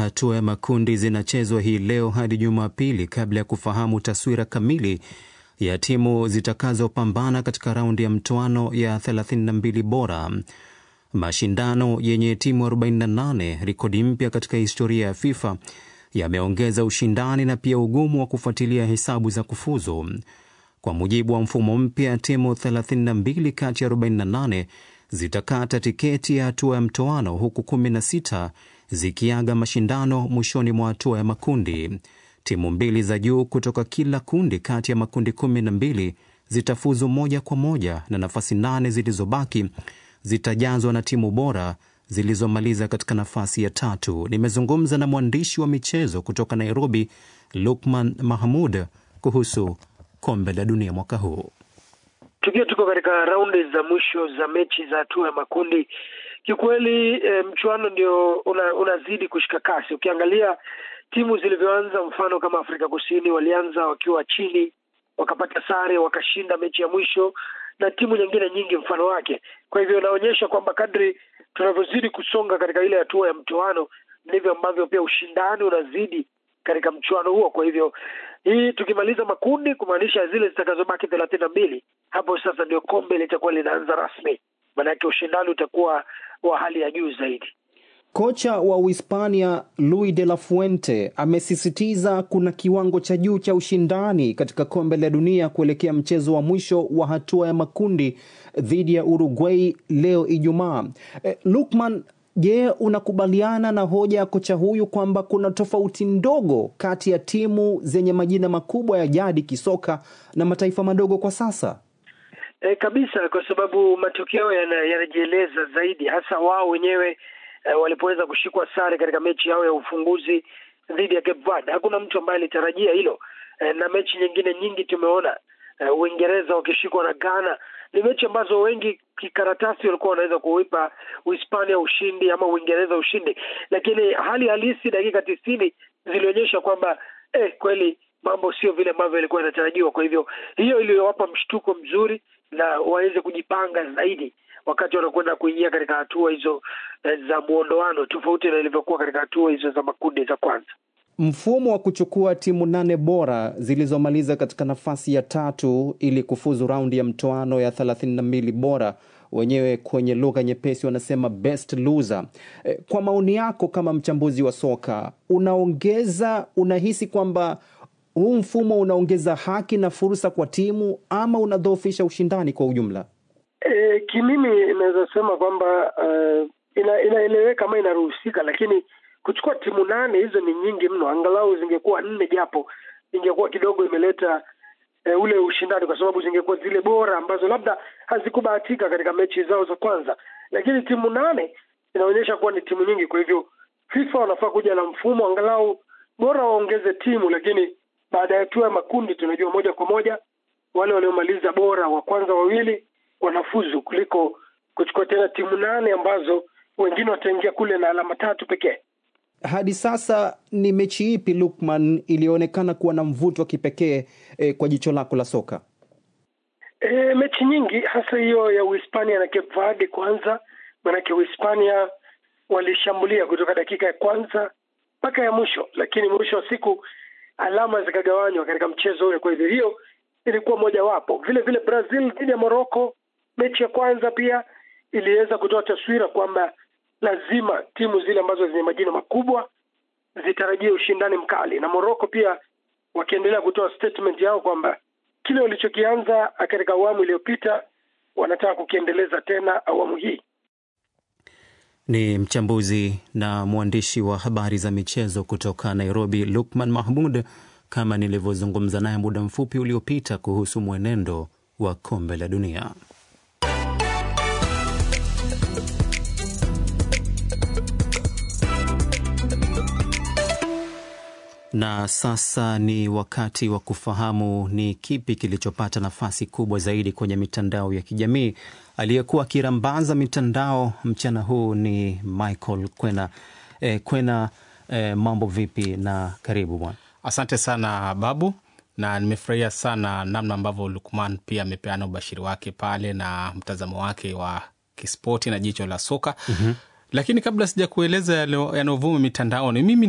hatua ya makundi zinachezwa hii leo hadi Jumapili kabla ya kufahamu taswira kamili ya timu zitakazopambana katika raundi ya mtoano ya 32 bora. Mashindano yenye timu 48, rekodi mpya katika historia ya FIFA, yameongeza ushindani na pia ugumu wa kufuatilia hesabu za kufuzu. Kwa mujibu wa mfumo mpya, timu 32 kati ya 48 zitakata tiketi ya hatua ya mtoano huku 16 zikiaga mashindano mwishoni mwa hatua ya makundi. Timu mbili za juu kutoka kila kundi kati ya makundi 12 zitafuzu moja kwa moja na nafasi nane zilizobaki zitajazwa na timu bora zilizomaliza katika nafasi ya tatu. Nimezungumza na mwandishi wa michezo kutoka Nairobi, Lukman Mahmud, kuhusu kombe la dunia mwaka huu. Tukiwa tuko katika raundi za mwisho za mechi za hatua ya makundi, kiukweli e, mchuano ndio una, unazidi kushika kasi. Ukiangalia timu zilivyoanza, mfano kama Afrika Kusini walianza wakiwa chini, wakapata sare, wakashinda mechi ya mwisho na timu nyingine nyingi mfano wake. Kwa hivyo inaonyesha kwamba kadri tunavyozidi kusonga katika ile hatua ya mtoano, ndivyo ambavyo pia ushindani unazidi katika mchuano huo. Kwa hivyo hii tukimaliza makundi, kumaanisha zile zitakazobaki thelathini na mbili, hapo sasa ndio kombe litakuwa linaanza rasmi, maanake ushindani utakuwa wa hali ya juu zaidi. Kocha wa Uhispania Luis de la Fuente amesisitiza kuna kiwango cha juu cha ushindani katika kombe la dunia kuelekea mchezo wa mwisho wa hatua ya makundi dhidi ya Uruguay leo Ijumaa. Eh, Lukman, je, unakubaliana na hoja ya kocha huyu kwamba kuna tofauti ndogo kati ya timu zenye majina makubwa ya jadi kisoka na mataifa madogo kwa sasa? E, kabisa, kwa sababu matokeo yanajieleza yana zaidi, hasa wao wenyewe e, walipoweza kushikwa sare katika mechi yao ya ufunguzi dhidi ya Cape Verde. Hakuna mtu ambaye alitarajia hilo e, na mechi nyingine nyingi tumeona e, Uingereza wakishikwa na Ghana. Ni mechi ambazo wengi kikaratasi walikuwa wanaweza kuipa Uhispania ushindi ama Uingereza ushindi, lakini hali halisi dakika tisini zilionyesha kwamba eh, kweli mambo sio vile ambavyo ilikuwa inatarajiwa. Kwa hivyo hiyo iliyowapa mshtuko mzuri na waweze kujipanga zaidi wakati wanakwenda kuingia katika hatua hizo za muondoano, tofauti na ilivyokuwa katika hatua hizo za makundi za kwanza. Mfumo wa kuchukua timu nane bora zilizomaliza katika nafasi ya tatu ili kufuzu raundi ya mtoano ya thelathini na mbili bora, wenyewe kwenye lugha nyepesi wanasema best loser. Kwa maoni yako kama mchambuzi wa soka, unaongeza unahisi kwamba huu mfumo unaongeza haki na fursa kwa timu ama unadhoofisha ushindani kwa ujumla? E, kimimi inaweza sema kwamba uh, ina, inaeleweka ama inaruhusika, lakini kuchukua timu nane hizo ni nyingi mno. Angalau zingekuwa nne, japo ingekuwa kidogo imeleta e, ule ushindani, kwa sababu zingekuwa zile bora ambazo labda hazikubahatika katika mechi zao za kwanza, lakini timu nane inaonyesha kuwa ni timu nyingi. Kwa hivyo FIFA wanafaa kuja na mfumo angalau bora waongeze timu, lakini baada ya hatua ya makundi tunajua moja kwa moja wale waliomaliza bora wa kwanza wawili wanafuzu kuliko kuchukua tena timu nane ambazo wengine wataingia kule na alama tatu pekee. Hadi sasa ni mechi ipi Lukman iliyoonekana kuwa na mvuto wa kipekee eh, kwa jicho lako la soka? E, mechi nyingi hasa hiyo ya Uhispania na Cape Verde kwanza, maanake Uhispania walishambulia kutoka dakika ya kwanza mpaka ya mwisho, lakini mwisho wa siku alama zikagawanywa katika mchezo ule. Kwa hivyo hiyo ilikuwa mojawapo. Vile vile Brazil dhidi ya Morocco, mechi ya kwanza pia iliweza kutoa taswira kwamba lazima timu zile ambazo zenye majina makubwa zitarajie ushindani mkali, na Morocco pia wakiendelea kutoa statement yao kwamba kile walichokianza katika awamu iliyopita wanataka kukiendeleza tena awamu hii. Ni mchambuzi na mwandishi wa habari za michezo kutoka Nairobi, Lukman Mahmud, kama nilivyozungumza naye muda mfupi uliopita kuhusu mwenendo wa kombe la dunia. Na sasa ni wakati wa kufahamu ni kipi kilichopata nafasi kubwa zaidi kwenye mitandao ya kijamii. Aliyekuwa akirambaza mitandao mchana huu ni Michael Kwena. E, Kwena, e, mambo vipi na karibu bwana. Asante sana Babu, na nimefurahia sana namna ambavyo Lukman pia amepeana ubashiri wake pale na mtazamo wake wa kispoti na jicho la soka. mm -hmm. Lakini kabla sija kueleza yanayovuma mitandaoni, mimi